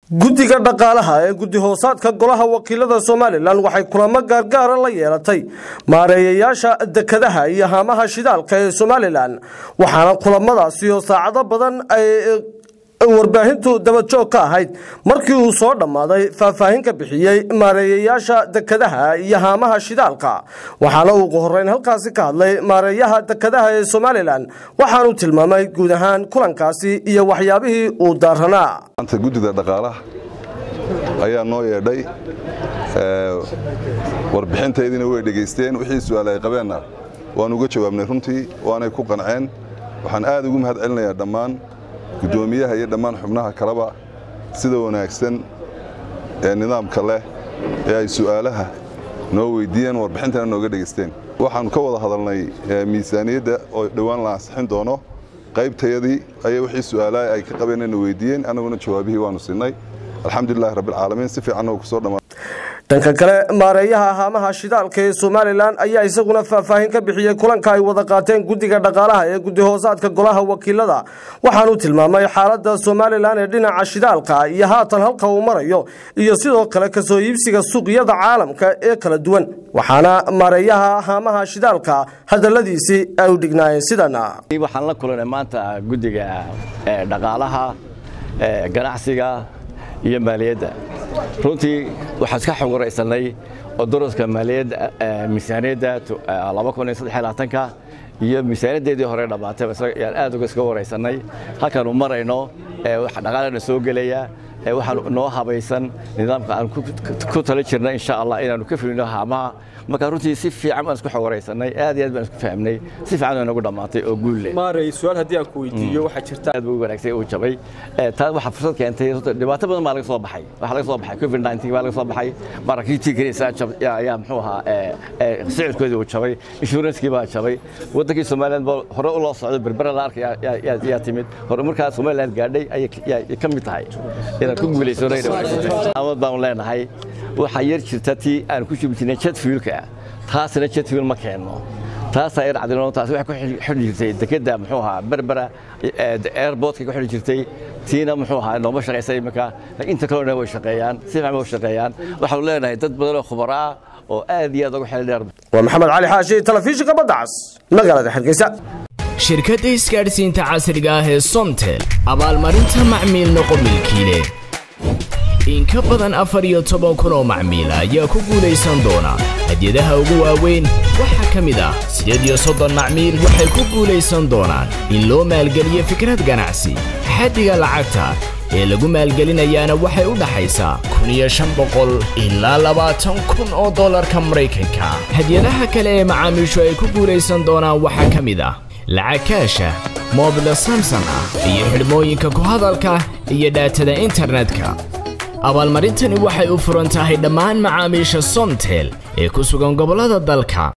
guddiga dhaqaalaha ee guddi hoosaadka golaha wakiilada somalilan waxay kulamo gaargaara la yeelatay maareeyayaasha dekadaha iyo haamaha shidaalka ee somalilan waxaana kulamadaasi oo saacado badan ay warbaahintu dabajoog ka ahayd markii uu soo dhammaaday faahfaahin ka bixiyey maareeyayaasha dekadaha iyo haamaha shidaalka waxaana uu ugu horeyn halkaasi ka hadlay maareeyaha dekadaha ee somalilan waxaanuu tilmaamay guud ahaan kulankaasi iyo waxyaabihii uu daaranaa maanta guddida dhaqaalaha ayaa noo yeedhay warbixintaydina way dhegaysteen wixii su-aal ay qabeenna waan uga jawaabnay runtii waanay ku qanceen waxaan aad ugu mahad celinayaa dhammaan guddoomiyaha iyo dhammaan xubnaha kaleba sida wanaagsan ee nidaamka leh ee ay su'aalaha noo weydiiyeen warbixintana nooga dhegaysteen waxaannu ka wada hadalnay miisaaniyadda oo dhowaan la ansixin doono qaybtayadii ayaa wixii su'aalaha ay ka qabeenna weydiiyeen annaguna jawaabihii waannu siinay alxamdulilahi rabbilcaalamiin si fiicanna uu kusoo dhammaa dhanka kale maareeyaha haamaha shidaalka ee somalilan ayaa isaguna faahfaahin ka bixiyey kulanka ay wada qaateen guddiga dhaqaalaha ee guddi hoosaadka golaha wakiilada waxaanuu tilmaamay xaalada somalilan ee dhinaca shidaalka iyo haatan halka uu marayo iyo sidoo kale kasoo iibsiga suuqyada caalamka ee kala duwan waxaana maareeyaha haamaha shidaalka hadaladiisii ay u dhignaayeen sidana waxaan la kulanay maanta guddiga dhaqaalaha ganacsiga iyo maaliyadda runtii waxaan iska xogoraysanay oo daraska maaliyadda miisaaniyadda ka iyo miisaaniyaddeedii hore dhammaatay yaan aad uga iska waraysanay halkaanu marayno dhaqaalana soo gelaya waxaan noo habaysan nidaamka aan ku tala jirna insha allah inaanu ka fulino haamaha marka runtii si fiican baan isku xogoraysanay aad iyo aad baan isku fahmnay si fiican waa nagu dhammaatay oo guul leh maaray su'aal haddii aan ku weydiiyo waxaa jirta aad buu u wanaagsan uu jabay taa waxaa fursad keentay dhibaato badan baa laga soo baxay waxaa laga soo baxay covid 19 baa laga soo baxay maraakiibtii kaniisa ayaa muxuu ahaa sicirkoodii uu jabay inshuranskii baa jabay waddankii somaliland baa hore u loo socday berbera la arkay yaa timid hore markaa somaliland gaadhay ayay ka mid tahay inaan ku guulaysonay awood baanu leenahay waxaa yar jirta tii aan ku shubi jirnay jet fuelka taasina jet fuel ma keenno taasaa yar cadilon taasi waxay ku xidhi jirtay dekedda muxuu ahaa berbera airportka ku xidhi jirtay tiina muxuu ahaa nooma shaqaysa iminka inta kalena way shaqeeyaan si fiican way shaqeeyaan waxaanu leenahay dad badan oo khubaro ah oo aad iyo aad ugu xeel dheer waa maxamed cali xaashi telefishinka badda cas magaalada hargeysa shirkadda isgaadhsiinta casriga ah ee somtel abaalmarinta macmiil noqo milkiile in ka badan afar iyo toban kun oo macmiila ayaa ku guulaysan doona hadyadaha ugu waaweyn waxaa ka mid ah siddeed iyo soddon macmiil waxay ku guulaysan doonaan in loo maalgeliyo fikrad ganacsi xaddiga lacagta ee lagu maalgelinayaana waxay u dhaxaysaa kun iyo shan boqol ilaa labaatan kun oo dollarka maraykanka hadyadaha kale ee macaamiishu ay ku guulaysan doonaan waxaa ka mid ah lacag kaasha moobila samson ah iyo xidhmooyinka ku hadalka iyo dhaatada internetka abaalmarintani waxay u furan tahay dhammaan macaamiisha somtel ee ku sugan gobollada dalka